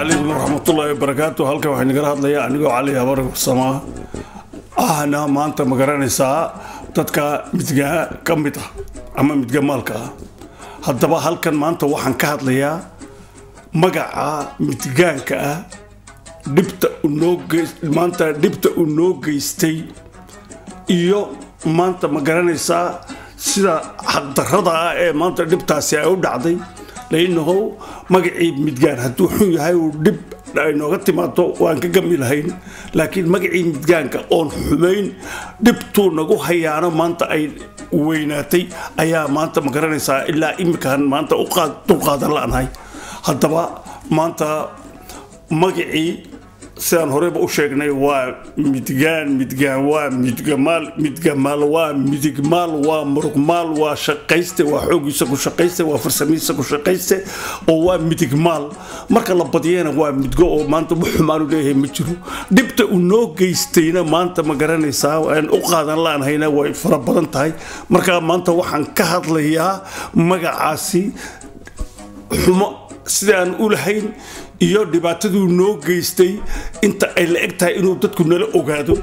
calaykum waraxmatullaahi wabarakaatu halkan waxaa nagala hadlayaa anigoo cali habar samaa ahna maanta ma garanaysaa dadka midgaa ka mid ah ama midga maalka ah haddaba halkan maanta waxaan ka hadlayaa magaca midgaanka ah dhibta unoo maanta dhibta uu noo geystay iyo maanta ma garanaysaa sida xaqdarrada ah ee maanta dhibtaasi ay u dhacday lainahow magacii midgaan hadduu xun yahay uu dhib ay nooga timaado waan ka gami lahayn laakiin magacii midgaanka oon xumayn dhibtuu nagu hayaano maanta ay weynaatay ayaa maanta ma garanaysaa ilaa iminkaan maanta dulqaadan la'nahay haddaba maanta magacii sidaan horeyba u sheegnay waa midgaan midgaan waa midgamaal midgamaal waa midigmaal waa muruqmaal waa shaqayste waa xoogiisa ku shaqayste waa farsamihiisa ku shaqayste oo waa midigmaal marka la badiyana waa midgo oo maanta wax xumaanu leeyahay ma jiro dhibta uu noo geystayna maanta ma garanaysaa aan u qaadan laanhayna way fara badan tahay marka maanta waxaan ka hadlayaa magacaasi xumo sida aan u lahayn iyo dhibaataduu noo geystay inta ay la eg tahay inuu dadku nala ogaado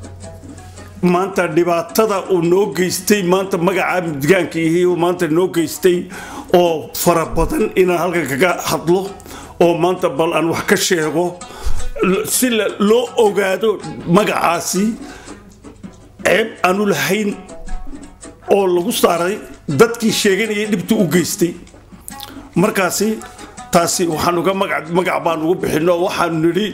maanta dhibaatada uu noo geystay maanta magacaa midgaanka ihi maanta noo geystay oo fara badan inaan halkan kaga hadlo oo maanta bal aan wax ka sheego si loo ogaado magacaasi ceeb aanu lahayn oo lagu saaray dadkii sheeganayay dhibtuu u geystay markaasi taasi waxaan uga magac baan ugu bixino waxaanu nidhi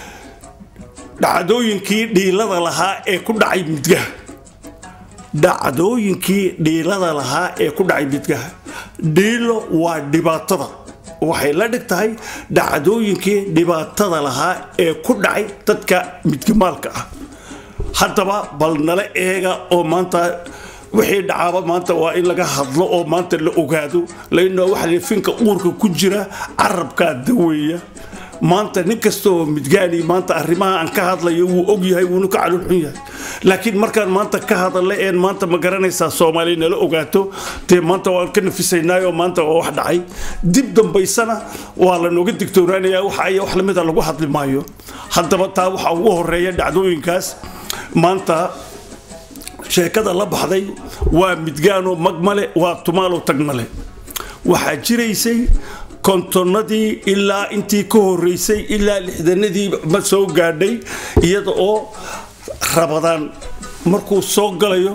dhacdooyinkii dhiilada lahaa ee ku dhacay midgaha dhacdooyinkii dhiilada lahaa ee ku dhacay midgaha dhiilo waa dhibaatada waxay la dhig tahay dhacdooyinkii dhibaatada lahaa ee ku dhacay dadka midgamaalka ah haddaba bal nala eega oo maanta wixii dhacaaba maanta waa in laga hadlo oo maanta la ogaado lainoo waxa finka uurka ku jira carabkaa daweeya maanta nin kasta oo midgaani maanta arrimaha aan ka hadlayo wuu og yahay wuuna ka calulxun yahay laakiin markaan maanta ka hadalla een maanta ma garanaysaa soomaaliya nala ogaato dee maanta waan ka nafisaynaayo maanta waa wax dhacay dib dambaysana waa la nooga digtoonaanayaa wax aya wax lamida lagu hadli maayo haddaba taa waxaa ugu horeeya dhacdooyinkaas maanta sheekada la baxday waa midgaanoo magmale waa tumaalo tagmale waxaa jiraysay kontonnadii ilaa intii ka horeysay ilaa lixdanadii ma soo gaadhay iyada oo rabadaan markuu soo galayo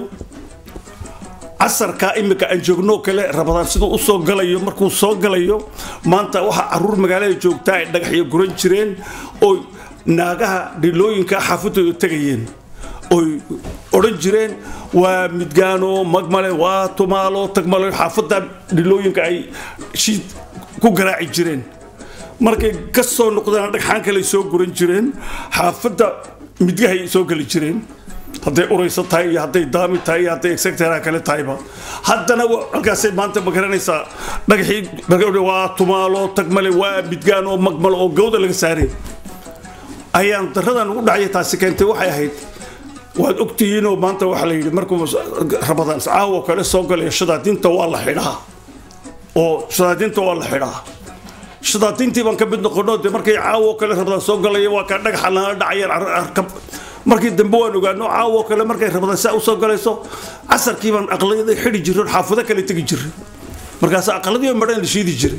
casarkaa iminka aan joogno kale rabadaan siduu usoo galayo markuu soo galayo maanta waxaa caruur magaalada joogtaa ay dhagaxyo guran jireen oo naagaha dhilooyinka xaafadooda tegayeen oy odhan jireen waa midgaano magmale waa tumaalo tagmale xaafadda dhilooyinka ay shiid ku garaaci jireen markay ka soo noqdaan dhagxaan kale soo guran jireen xaafadda midgahay soo geli jireen hadday urayso tahay iyo hadday daami tahay iyo hadday exectara kale tahayba haddana halkaasay maanta ma garanaysaa dhagaxii waa tumaalo tagmale waa midgaan oo magmale oo gawda laga saaray ayaan daradan ugu dhacya taasi keentay waxay ahayd waad ogtihiinoo maanta waxaa la yidhi markuu rabadaan caawo kale soo galaya shadaadiinta waa la xidhaa oo shadaadiinta waa la xidhaa shadaadiintii baan ka mid noqono dee markay caawo kale rabadaan soo galaya waa kaa dhagaxa nala dhacayaan arkab markii dambe waan ogaano caawo kale markay rabadaan saa usoo galayso casarkii baan aqlayaday xidhi jiray xaafado kale tegi jiray markaas aqladii madhan la shiidi jiray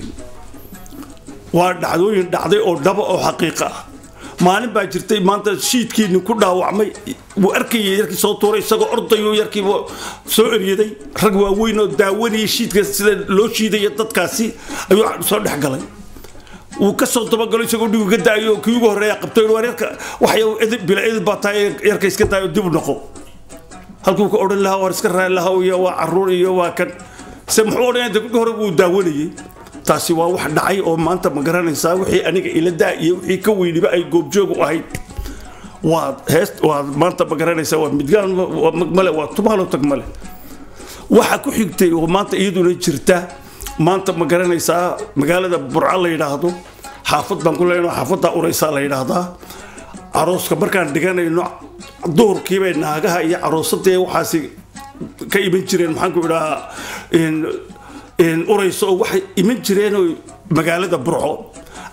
waa dhacdooyin dhacday oo dhaba oo xaqiiqa ah maalin baa jirtay maanta shiidkiini ku dhaawacmay wuu arkayay yarkii soo tuuray isagoo ordayo yarkii soo eryaday rag waaweyn oo daawanayay shiidka sida loo shiidaya dadkaasi ayuu soo dhex galay wuu ka soo dabagalo isagoo dhigu ka daayo kii ugu horreeya qabtay waa yarka waxay bila edib baa tahay yarka iska daayo dib u noqo halkuu ka odhan lahaa waar iska raali lahaa iyo waa caruur iyo waa kan se muxuu odhanaya degudhi hore wuu daawanayay taasi waa wax dhacay oo maanta ma garanaysaa wixii aniga ila daa iyo wixii ka weyniba ay goobjoog u ahayd waa heest waa maanta ma garanaysaa waa midgaan waa magmale waa tumaalo tagmale waxa ku xigtay oo maanta iyaduna jirta maanta ma garanaysaa magaalada burca la yidhaahdo xaafad baan ku leenahay xaafadda uraysaa la yidhaahdaa arooska markaan dhiganayno duhurkiibay naagaha iyo caroosadee waxaasi ka iman jireen maxaan ku idhahaa urayso oo waxay iman jireen magaalada burco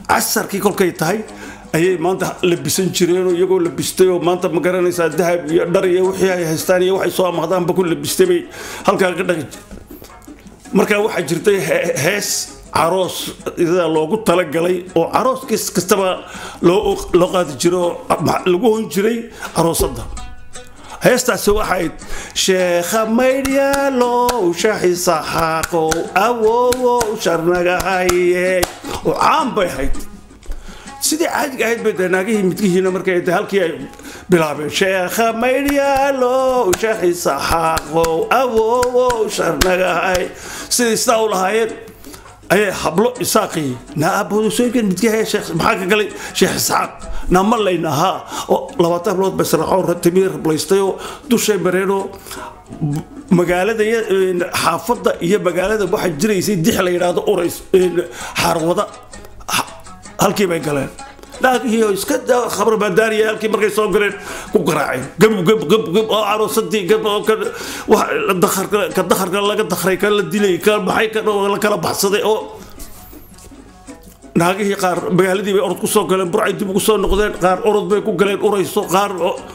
casarkii kolkay tahay ayay maanta labisan jireenoo iyagoo labistay oo maanta ma garanaysaa dahab iyo dhar iyo wixii ay haystaan iyo waxay soo amahdaanba ku labistay bay halkaa ka dhaqi markaa waxaa jirtay hees caroos ida loogu talagalay oo caroos kis kastaba loo loo qaadi jiro oo lagu hon jiray aroosadda heestaasi waxayd sheekha maydhyaalow shaxisa xaaqow awowow sharnagahaye oo caan bay ahayd sidii caadiga ahayd bay naagihii midgihiina markay de halkii ay bilaabeen sheekha maydhyaalow shaxisa xaaqow awowow sharnagahay sidii sidaa u lahaayeen ayay hablo isaaqii naabodosooyinkan midkihaya sheekh maxaa ka galay sheekh isxaaq naama laynahaa oo labaatan hablood bay saraaxoo timiir rablaystay oo dushay mareenoo magaalada xaafadda iyo magaalada waxaa jiraysay dix la yidhaahdo urays xaarwada halkii bay galeen laakiin iska khabar baadaariya halkii markay soo galeen ku garaaceen gab gab gab gab oo aroosadii gab oo ka dakharka ka dakharka laga dakray ka la dilay ka maxay ka la kala baxsaday oo naagihii qaar magaaladii bay orod ku soo galeen burcay dib ugu soo noqdeen qaar orod bay ku galeen urayso qaar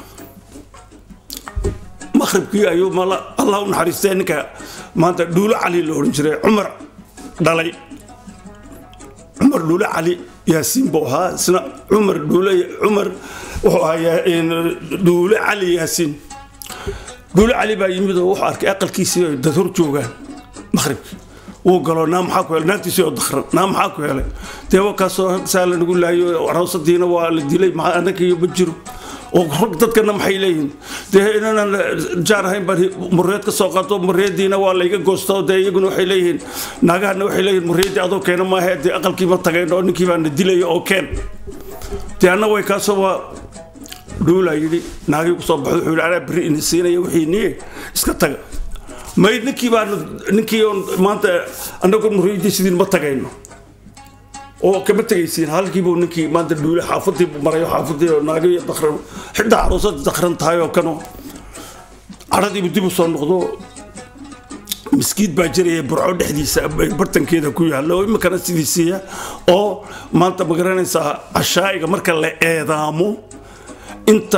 maqribkii ayuu mala allah u naxariistay ninka maanta dhuulo cali la odhan jiray cumar dhalay cumar dhuule cali yaasiin buu ahaa isna cumar dhuule cumar wuxuu ahaa dhuule cali yaasiin dhuule cali baa yimid oo wuxuu arkay aqalkiisii ay dad hor joogaan maqribkii wuu galo naa maxaa ku helay naagtiisii oo dakran naa maxaa ku helay dee wakaasoo saa la nagu laayo aroosadiina waa la dilay maxaa annagiyo ma jiro oo rag dadkana maxay leeyihiin dee inaanan jaar ahayn baan mureed ka soo qaato mureediina waa layga goosto dee iyaguna waxay leeyihiin naagahana waxay leeyihiin mureedii adoo keena maahe dee aqalkii ma tagayn oo ninkii baana dilaya oo keen dee anna way kaasoo waa dhuulaa yidhi naagii kusoo baxdo wuxuu yidhi anaa berri ini siinaya wixii niye iska taga may ninkii baan ninkii oon maanta annagu mureedii sidiin ma tagayno oo kama tegaysiin halkiibuu ninkii maanta dhuule xaafadii buu marayo xaafadii oo naago iyo dakran xitaa aroosada dakran tahay oo kano cadhadiibu dib u soo noqdo miskiid baa jiraya burco dhexdiisa bartankeeda ku yaalla oo iminkana sidiisiiya oo maanta ma garanaysaa cashaa'iga marka la eedaamo inta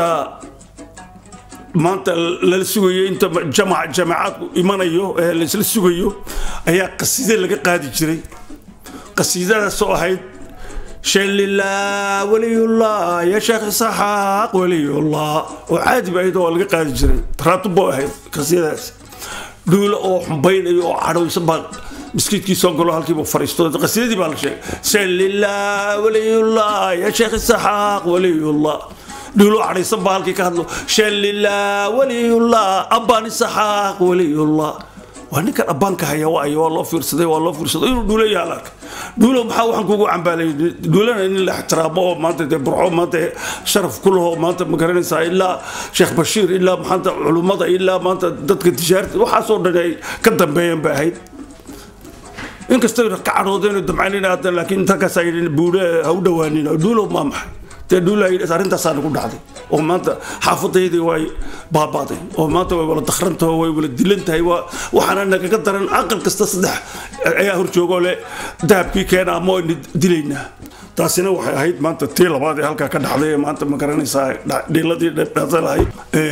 maanta lala sugayo inta jamac jamacaadku imanayo ee laisla sugayo ayaa qaside laga qaadi jiray qasiidadaasoo ahayd shalillah waliyullah ya sheekh isaxaaq waliyullah oo caadi ba ahayd oo laga qaadi jiray raatubo ahayd qasiidadaas dhuulo oo xumbaynayo oo cadhaysan baa miskiidkii soo galo halkiibu fariisto qasiidadii baa la sheegay shalillah waliyullah ya sheekh isaxaaq waliyullah dhuulo cadhaysan baa halkii ka hadlo shalillah waliyullah abbaan isaxaaq waliyullah waa ninkan abbaanka haya waayo waa loo fiirsaday waa loo fiirsaday inuu dhuulo yaala arkay dhuulo maxaa waxaan kugu cambaalay dhuulana in la ixtiraamo oo maanta dee burco maanta sharaf ku laho maanta ma garanaysaa ilaa sheekh bashiir ilaa maanta culummada ilaa maanta dadka tijaarta waxaasoo dhan ay ka dambeeyeen bay ahayd inkastoo ka cadhoodeen damcaynayna haddan laakiin intankaasaa yidhi buule ha u dhawaanina dhuulo maa maxay dee dhuula arrintaasaa nagu dhacday oo maanta xaafadaydii way baabaaday oo maanta way wala dakrantaho way wala dilan tahay waxaana nagaga daran aqal kasta saddex ayaa hor joogoo leh dahabkii keena ama waynu dilaynaa taasina waxay ahayd maanta tii labaad ee halkaa ka dhacday ee maanta ma garanaysaa dhiiladii dhata lahayd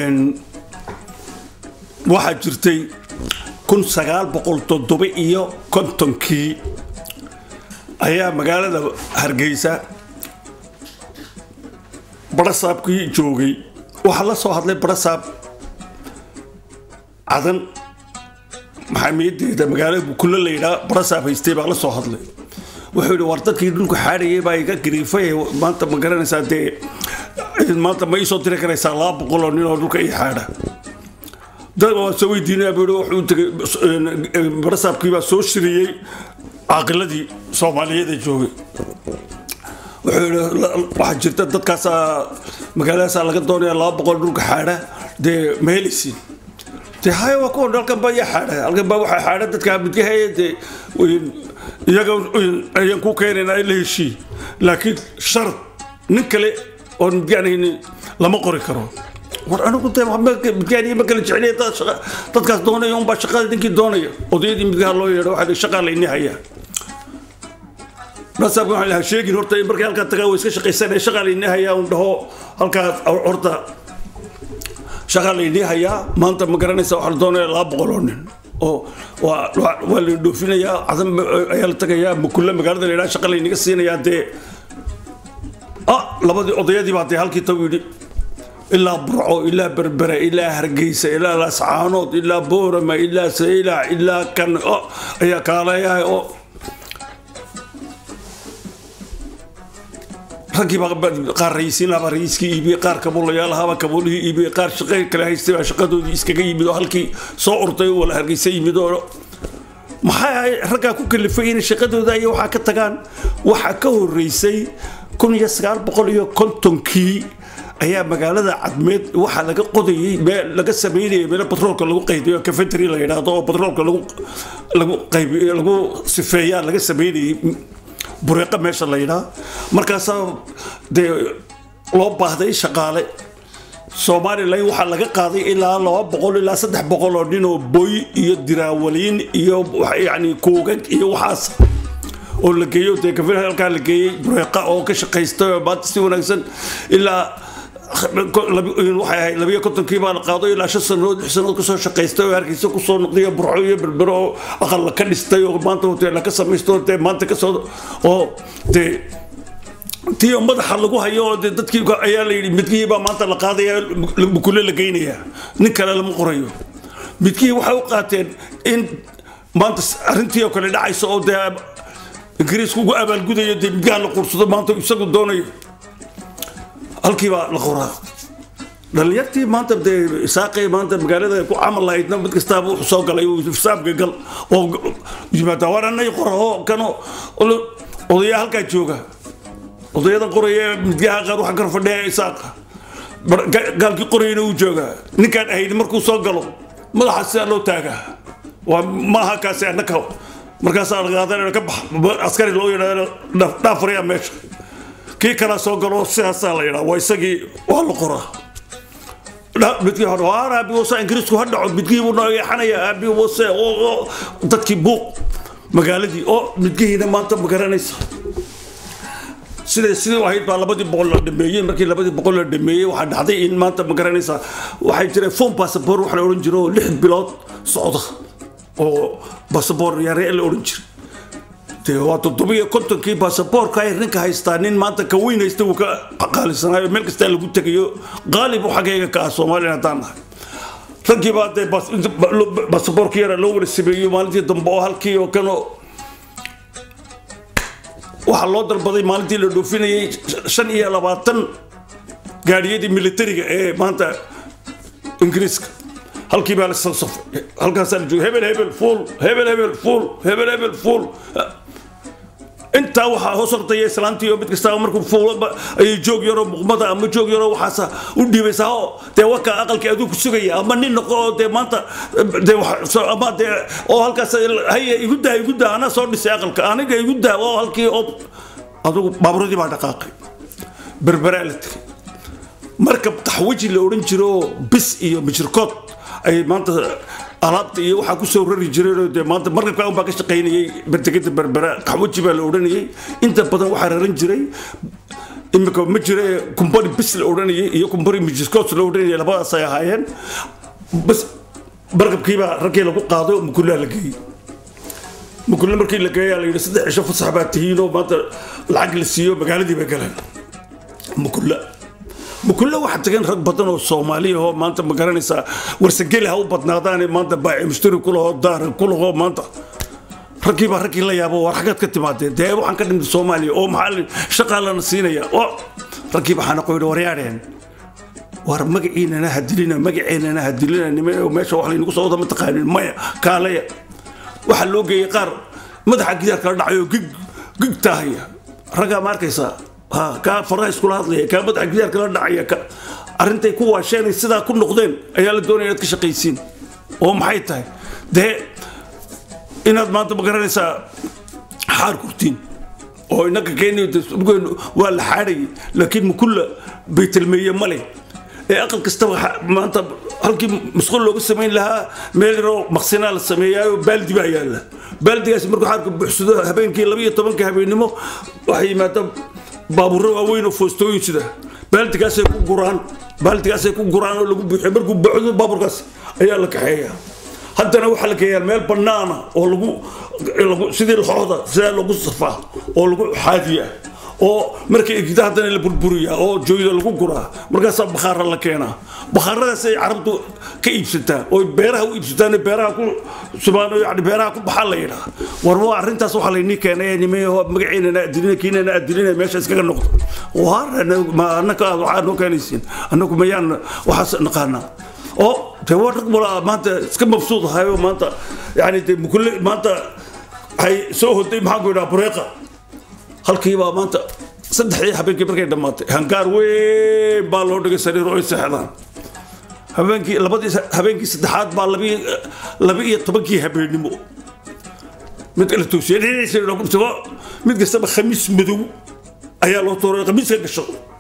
waxaa jirtay kun sagaal boqol toddoba iyo kontonkii ayaa magaalada hargeysa barasaabkii joogay waxaa la soo hadlay barasaab cadan maxaamiyadeeda magaalada bukulle la yidhaa barasaab haystay baa la soo hadlay wuxuu yidhi war dadkii dhulka xaadhayay baa iga gariifay maanta ma garanaysaa dee maanta ma iisoo diri karaysaa laba boqol oo nin oo dhulka ii xaadha dad waa soo weydiinaya buu yidhi wuxuu tegay barasaabkii baa soo shiriyey caaqiladii soomaaliyeed ee joogay wuxuu yidhi waxaa jirta dadkaasaa magaaladaasaa laga doonaya laba boqol dhulka xaadha dee ma helaysiin dee haya waa kuwan halkan baa yaa xaadha halkan baa waxaa xaadha dadkaa midgahaya dee iyaga ayaan ku keenaynaa in la heshii laakiin shard nin kale oon midgaanayni lama qori karo war anigu dee midgaaniya ma kala jeceliya dadkaas doonaya unbaa shaqada ninkii doonaya odayadii midgaha loo yeedho waxaa shaqaa layni hayaa rasaabka waxaan lahaa sheegin horta markay halkaa tagaa way iska shaqaysanaya shaqaa laynii hayaa un dhaho halkaas horta shaqaa laynii hayaa maanta ma garanaysa waxaa la doonaya laba boqol oo nin oo waa waa la dhoofinayaa cadan ayaa la tagayaa makulle magaalada la yidhaha shaqa laynaga siinayaa dee ah labadii odayadii baa dee halkii tagu yidhi ilaa burco ilaa berbere ilaa hargeysa ilaa lascaanood ilaa boorama ilaa saylac ilaa kan ayaa kaalayahay oo raggii baa qaar rayiisiin lahaa rayiiskii iibiyey qaar kabuulayaal ahaaba kabuulihii iibiyey qaar shaqo kale haystay baa shaqadoodii iskaga yimid oo halkii soo urtay oo wala hargeysa yimid oo maxay raggaa ku kalifay inay shaqadooda iyo waxaa ka tagaan waxaa ka horeysay kun iyo sagaal boqol iyo kontonkii ayaa magaalada cadmeed waxaa laga qodayay meel laga sameynayay meel batroolka lagu qaybiyo cafetery la yidhaahdo oo batroolka lagu lagu qaybiyo lagu sifeeyaa laga sameynayay bureeqa meesha la yidhaa markaasaa dee loo baahday shaqaale somalilan waxaa laga qaaday ilaa laba boqol ilaa saddex boqol oo nin oo boy iyo diraawaliin iyo yani kuugag iyo waxaas oo la geeyo dee kafir halkaa la geeyey bureeqa oo ka shaqaystay oo maanta si wanaagsan ilaa waxay ahayd labiyo kontonkii baa la qaado ilaa shan sanadood lix sanadood kasoo shaqaystay oo hargeysa kusoo noqday burco iyo berbero oo aqalla ka dhistay oo maanta hoteela ka samaysto dee maanta kasoo oo dee tii oo madaxa lagu hayo oo dee dadkii ayaa la yidhi midkihii baa maanta la qaadaya mukule la geynayaa nin kale lama qorayo midkihii waxay u qaateen in maanta arrintii oo kale dhacayso oo dee ingiriisku ugu abaalgudayo dee midgaha la qursado maanta isagu doonayo halkii baa la qoraa dhalinyartii maanta dee isaaqay maanta magaalada ku camal lahaydna mid kastaaba wuxuu soo galay fisaabka gal oo yimaada waan anay qora oo kano odaya halkaa jooga odayadan qoraya midgaha qaar waxaa kar fadhiya isaaqa gaalkii qorayana uu joogaa ninkaan ahayd markuu soo galo madaxa sidaa loo taagaa waa maaha kaasi annaka markaasaa laqaadanaya ka bax askari loo yidhahdo dhaafariya meesha kii kalaa soo galo sidaasaa la yidhaa waa isagii waa la qoraa midkii hore waar aabi wase ingiriisku ha dhaco midkii buu noo yeexanaya aabi wase oo dadkii buuq magaaladii oo midkihiina maanta ma garanaysa siday sidii ahayd baa labadii boqol la dhameeyey markii labadii boqol la dhameeyey waxaa dhacday in maanta ma garanaysaa waxay jireen fon basaboor wax la odhan jiro oo lix bilood socda oo basaboor yare la odhan jiray dee waa toddobiyo kontonkii baasaboorka ay ninka haystaa nin maanta ka weyn haysta uu ka qaalisanaayo meel kastaa lagu tegayo qaalib u xaggayga ka ah soomaaliya haddaan nahay raggii baa dee baasaboorkii yara loo wada sameeyo maalintii dambe oo halkii oo kano waxaa loo dalbaday maalintii la dhoofinayay shan iyo labaatan gaadhiyadii militariga ee maanta ingiriiska halkii baa la safay halkaasaa la joogay hebel hebel fuul hebel hebel fuul hebel hebel fuul intaa waxaa hoos hortaya islaantii oo mid kastaba markuu fuulo ayay joog yaroo muqmada ama joog yaroo waxaasa u dhiibaysaa oo dee waka aqalkii aduu ku sugaya ama nin noqo oo dee maanta dee ama dee oo halkaas haye igu daa igu daa anaa soo dhisay aqalka aniga igu daa oo halkii oo adugu baaburadii baa dhaqaaqay berberaa la tegay markab taxwaji la odhan jiro bis iyo mijirkood ay maanta alaabta iyo waxaa kusoo rari jireen dee maanta markabkaa unbaa ka shaqaynayay bertegada berbera qaxwaji baa la odhanayay inta badan waxaa raran jiray imika ma jire kumbari bis la odhanayay iyo kumbari mijirkood la odhanayay labadaas ay ahaayeen bas markabkiibaa raggii lagu qaaday oo mukullaa la geeyey mukulle markii la geeyaa la yidhi saddex cisho fasax baa tihiinoo maanta lacag la siiyo magaaladii bay galeen mukulla mukulle waxaa tagan rag badan oo soomaaliya oo maanta ma garanaysaa warsageli ha u badnaadaane maanta baaci mushtari kulahoo daara kulahoo maanta raggii baa raggii la yaabo war xaggaad ka timaadeen dee waxaan ka dhimid soomaaliya oo maxaa shaqaa lana siinaya oo raggii baa xanaqo yidhi waryaadheen war magaciinana hadilina magaceennana hadilina nime meesha wax laynagu soo wada ma taqaanin maya kaalaya waxaa loo geeyey qaar madaxa gidaar kala dhacay oo gig gig taahaya raggaa ma arkaysaa ha kaa faraha iskula hadlaya kaa madaxa gidaar kala dhacaya ka arrintay ku waasheenay sidaa ku noqdeen ayaa la doonaya inaad ka shaqaysiin oo maxay tahay dee inaad maanta ma garanaysaa xaar kurtiin oo inaka kenya waa la xaadhayay laakiin mukulla baytalmeeye male ee aqal kastaba maanta halkii musqul looga samayn lahaa meel yaroo maqsinaa la sameeyaayo baaldi baa yaalla baaldigaasi markuu xaarka buuxsado habeenkii laba iyo tobanka habeennimo waxay yimaadaan baabuurro waaweyn oo foostooyin sida baaldigaasay ku guraan baaldigaasay ku guraan oo lagu buuxiyo markuu buuxdo baabuurkaas ayaa la kaxeeyaa haddana waxaa la geeyaa meel bannaana oo lagu lagu sidii laxooda sidaa lagu safaa oo lagu xaadiyaa oo markay egida haddana la burburiyaa oo jooyda lagu guraa markaasaa bakhaara la keenaa bakhaaradaas ay carabtu ka iibsataa oo beeraha u iibsataan beeraha ku subaan yani beeraha ku baxaa la yidhaa war waa arrintaas waxaa laynii keenay nimeyo magaciinana adilina kiinana adilina meesha iskaga noqdo waar annaka waxaa noo keenaysiin annagu mayaan waxaas naqaanaa oo dee waa rag wala maanta iska mabsuud ahayo maanta yani dee mukulle maanta waxay soo hoday maxaan ku yidhaha bureeqa halkiibaa maanta saddexdii habeenkii markay dhammaatay hangaar weyn baa loo dhigay sariir oo ay seexdaan habeenkii labadii habeenkii saddexaad baa labi laba iyo tobankii habeennimo mid kala toosiyay dhinaciisa isagoo mid kastaba khamiis madow ayaa loo tuuray khamiiska gasho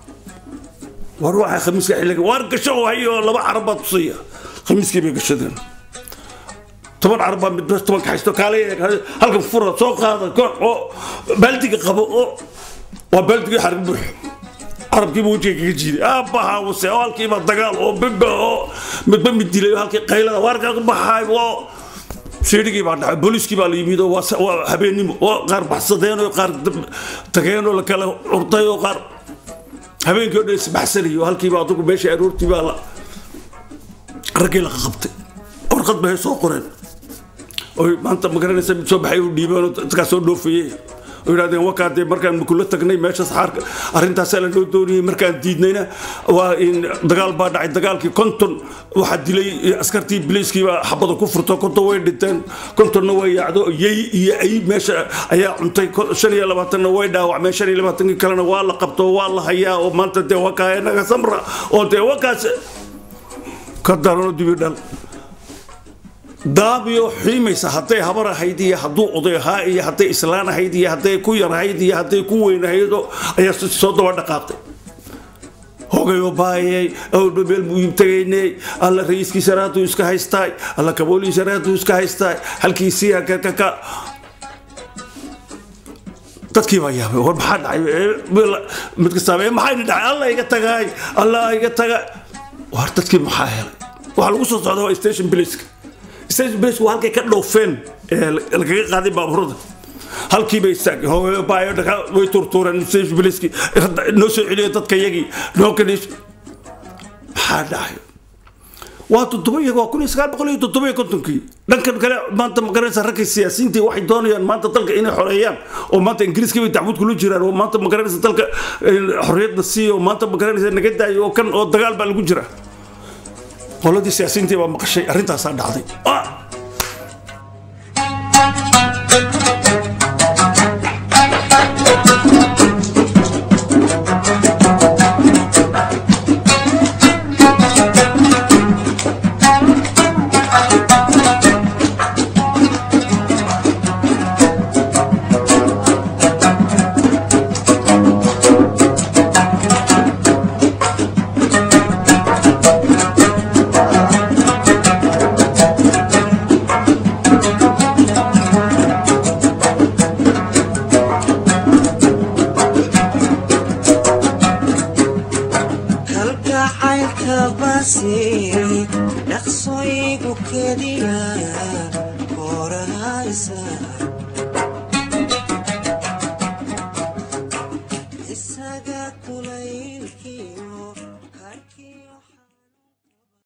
war waxaa khamiiska xilliga waar gasho hayo laba carab baa tusaya khamiiskii bay gashadeen toban carab baa mid toban kaxaysto kaale halkan fura soo qaada koox oo baaldiga qabo oo waa baaldigii xarg buux carabkiiba wejiga kaga jiiday aabaha wase oo halkiiba dagaal oo beba oo midba mid dilay oo halkii qaylada waarkaa ku baxaay oo siidhigii baa dhacay booliiskii baa la yimid oo waa habeennimo oo qaar baxsadeen oo qaar tageen oo la kala curtay oo qaar habeenkii oo dhan isbaxsanayo halkiiba adugu meesha aroortii baa la raggii la qabtay warqad bay soo qoreen oy maanta magaranaysa mid soo baxay u dhiibeen oo dadkaa soo dhoofayey oo yidhahdeen wakaa dee markaan makula tagnay meeshaas xaarka arrintaasaa la noo doonayay markaan diidnayna waa in dagaal baa dhacay dagaalkii konton waxaa dilay askartii biliiskii baa xabada ku furto konton way dhinteen kontonna way yaacdo yey iyo ay meesha ayaa cuntay shan iyo labaatanna way dhaawacmeen shan iyo labaatankii kalena waa la qabto waa la hayaa oo maanta dee wakaa inaga samra oo dee wakaas ka daranoo dibi dhal daabiyo xiimaysa hadday habar ahayd iyo hadduu oday ahaa iyo hadday islaan ahayd iyo hadday ku yar ahayd iyo hadday ku weyn ahaydoo ayaa soo daba dhaqaaqay hogayo baayay awdba meel muhiim tagaynay alla rayiskii saraaduu iska haystaay alla kaboolii saraaduu iska haystaay halkiisii kakaka dadkii baa yaabay war maxaa dhacay mid kastaaba maxayna dhacay alla iga tagaay alla iga taga war dadkii maxaa helay waxaa lagu soo socda waa station police station police waa halkay ka dhoofeen lagaga qaaday baabuurada halkii bay istaageen hooyo baayo dhaga way turtuureen station police noo soo celiyo dadka yagii noo kaniis maxaa dhacay waa toddoba iyaga waa kun iyo sagaal boqol iyo toddoba iyo kontonkii dhankan kale maanta magaranaysa ragga siyaasiyiintii waxay doonayaan maanta dalka inay xoreeyaan oo maanta ingiriiska bay dacwad kula jiraan oo maanta magaranaysa dalka xorriyadda siiyo oo maanta magaranaysa naga daayo oo kan oo dagaal baa lagu jira qoladii siyaasiyiintii baa maqashay arrintaasaa dhacday dhaqsoygu keliya korahaysa